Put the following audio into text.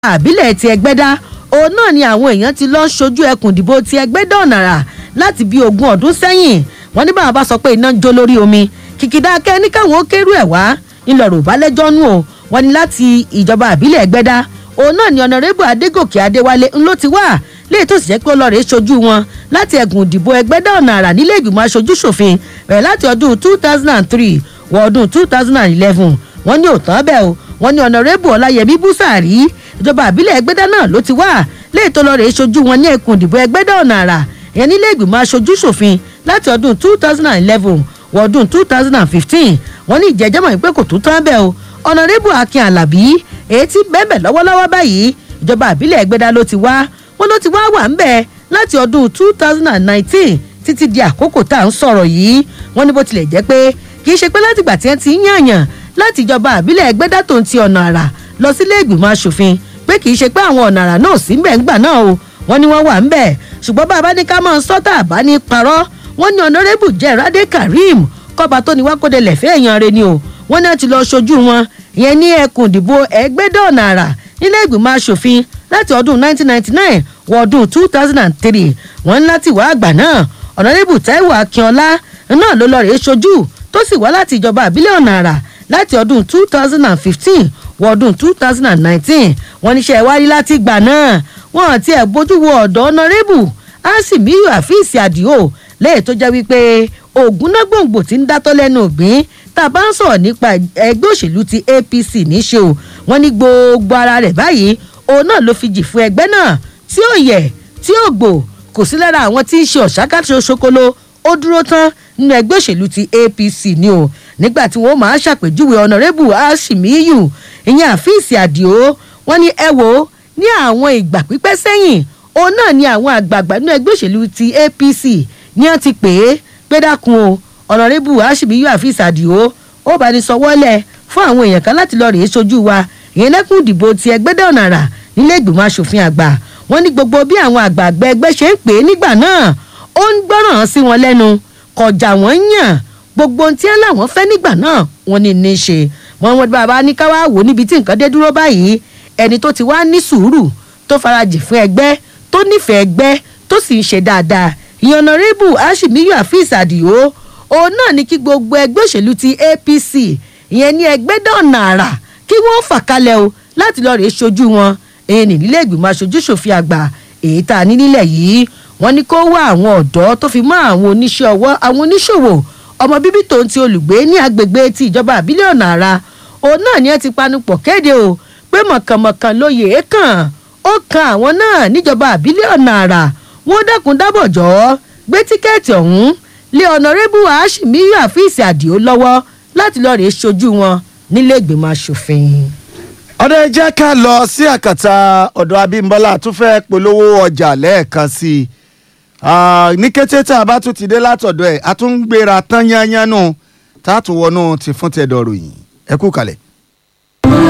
àbílẹ̀ ti ẹgbẹ́dá òun náà ni àwọn èèyàn ti lọ́ọ́ ṣojú ẹkùn ìdìbò ti ẹgbẹ́dá ọ̀nàrà láti bí ogún ọdún sẹ́yìn wọ́n ní báwọn bá sọ pé iná ń jó lórí omi kìkìdá kẹ́ni káwọn ó kérú ẹ̀ wá ńlọrọ̀ ò bá lẹ́jọ́ nù o wọ́n ní láti ìjọba àbílẹ̀ ẹgbẹ́dá òun náà ni ọ̀nàrẹ́bù adégòkè adéwálé ńlọ ti wá léyìí tó sì jẹ́ pé ọlọ́rẹ̀ ṣojú wọn láti ẹ̀gùn ìdìbò ẹgbẹ́dá ọ̀nàrà nílé ìgbìmọ̀ aṣojú ṣòfin bẹ̀rẹ̀ láti ọdún two thousand and three wọ ọdún two thousand and eleven wọ́n ní òtán bẹ́ẹ̀ o wọ́n ní ọ̀nàrẹ́bù ọláyẹmí búsàárì ìjọba àbílẹ̀ ẹgbẹ́dá náà ló ti wá léyìí tó lọ́ọ̀rẹ́ ṣojú wọn ní ẹkùn ìdìbò ẹgbẹ́dá ọ̀nà àrà ìyẹn nílé ìgbìmọ̀ aṣojú ṣòfin láti ọdún two thousand and eleven wọ ọdún two thousand and fifteen wọ́n ní ìjẹ́jẹ́ mọ̀ pé kò tó tán bẹ́ẹ̀ o ọ̀nàrẹ́bù akin alábí èyí tí bẹ́ẹ̀ lọ́wọ́lọ́wọ́ báyìí ìjọba àbílẹ̀ ẹgbẹ́dá ló ti wá wọ́n ló ti wá wà ń bẹ̀ láti ọdún two thousand and nineteen títí di àkókò tá à ń sọ̀rọ̀ yìí wọ́n ní bó tilẹ̀ jẹ́ pé kì í ṣe pé látìgbà tí wọ́n ti ń yànyàn láti ìjọba àbílẹ̀ ẹgbẹ́dá tó ń ti ọ̀nà àrà lọ sílé ìgbìmọ̀ asòfin pé kì í ṣe pé àwọn ọ̀nà àrà náà sí ń bẹ̀ ńgbà náà o wọ́n ní wọ́n wà ń bẹ̀ ṣùgbọ́n bá a bá ní ká máa sọ́tà àbá ní parọ́ wọ́n ní ọ̀nàrẹ́bù jẹ́rádé karim kọ́ba tó ní wákòdé lẹ̀fẹ́ èèyàn rẹ ni o wọ́n náà ti lọ ṣojú wọn ìyẹn ní ẹkùn ìdìbò ẹgbẹ́dọ̀ ọ̀nà àrà nílé ìgbìmọ̀ asòfin láti ọdún 1999 wọ ọdún 2003 wọ́n ń láti wá àgbà náà ọ̀nàrẹ́bù taiwo akínọlá náà ló lọ rèé ṣojú tó sì wá láti ìjọba àbílẹ̀ ọ̀nà àrà láti ọdún 2015 wọ ọdún 2019 wọ́n níṣẹ́ wárí láti gbà náà wọ́n àti ẹ̀ bójú wo ọ̀dọ́ ọ̀nàrẹ́bù asimiyu àfíìsì àdìo lẹ́yìn tó jẹ́ wípé ògúnnágbòǹgbò tí ń dátọ́ lẹ́nu ògbín tá a bá ń sọ̀rọ̀ nípa ẹgbẹ́ òṣèlú ti apc níṣe o wọ́n ní gbogbo ara rẹ̀ báyìí òun náà ló fi jì fún ẹgbẹ́ náà tí ó yẹ tí ó gbò kò sí lára àwọn tí ń ṣe ọ̀ṣákàtúnṣe ṣokolo ó dúró tán nínú ẹgbẹ́ òṣèlú ti apc ni o nígbà tí wọ́n máa ṣàpèjúwe ọ̀nàrẹ́bù asimiyu ìyẹn àfíìsì àdìo wọ́n ní ẹ wò ó ní àwọn ìgbà pípẹ́ sẹ́yìn òun náà ni àwọn àgbààgbà nínú ẹgbẹ́ òṣèlú ti apc ní wọ́n ti pè é pé dákun o ọ̀nàrẹ́bù asimiyu àfíìsì àdìo ó bá ní sọwọ́lẹ̀ fún àwọn èèyàn kan láti lọ rèé sojú wa ìyẹn lẹ́kùn ìdìbò ti ẹgbẹ́dẹ́ ọ̀nà àrà nílé ìgbìmọ̀ asòfin àgbà wọ́n ní gbogbo bí àwọn àgbààgbà ẹgbẹ́ ṣe ń pè é nígbà náà ó ń gbọ́ràn sí wọn lẹ́nu kọjá wọn yàn gbogbo ohun tí ẹ láwọn fẹ́ nígbà náà wọ́n ní ní í ṣe wọ́n wọ́n bàbá ní ká wá wò níbi tí nǹkan dé dúró báyìí ẹni tó ti wá ní sùúrù tó farajì fún ẹgbẹ́ tó nífẹ̀ẹ́ ẹgbẹ́ tó sì ń ṣe dáadáa ìyànnàrẹ́bù aṣímíyù àfíìsì àdìo òun náà ní kí gbogbo ẹgbẹ́ òṣèlú ti apc ìyẹn ní ẹgbẹ́ dọ̀nà àrà kí wọ́n fà kalẹ̀ o láti lọ́ọ́ rèé ṣojú wọn èyí ní nílé ìgbìmọ̀ aṣojú ṣòfin àgbà èyí tá a ní nílẹ̀ yìí wọ́n ní kó wá àwọn ọ̀dọ́ tó fi mọ́ àwọn oníṣẹ́ ọwọ́ àwọn oníṣòwò ọmọ bíbí tòun ti olùgbé ní agbègbè ti ìjọba àbílẹ̀ ọ̀nà àrà òun náà ni ẹ ti panupọ̀ kéde o pé mọ̀kànmọ̀kàn lóye é kàn ó kan àwọn náà níjọba àbílẹ̀ ọ̀nà àrà wọ́n dákun dábọ̀ jọ́ gbé tíkẹ́ẹ̀tì ọ̀hún lé ọ̀nàrẹ́bù àṣìmíyù àfíìsì àdìo lọ́wọ́ láti lọ́ọ́ rèé ṣojú wọn nílé ìgbìmọ̀ asòfin. ọ̀dọ̀ ẹ jẹ́ ká lọ sí àkàtà ọ̀dọ̀ abímbọ́lá tún fẹ́ polówó ọjà lẹ́ẹ̀kan sí i ní kété tá a bá tún ti dé látọ̀dọ̀ ẹ̀ a tún ń gbéra tán yányán nù tá a tún wọnú ti fún tẹ̀dọ̀ ròyìn ẹ kú kalẹ̀.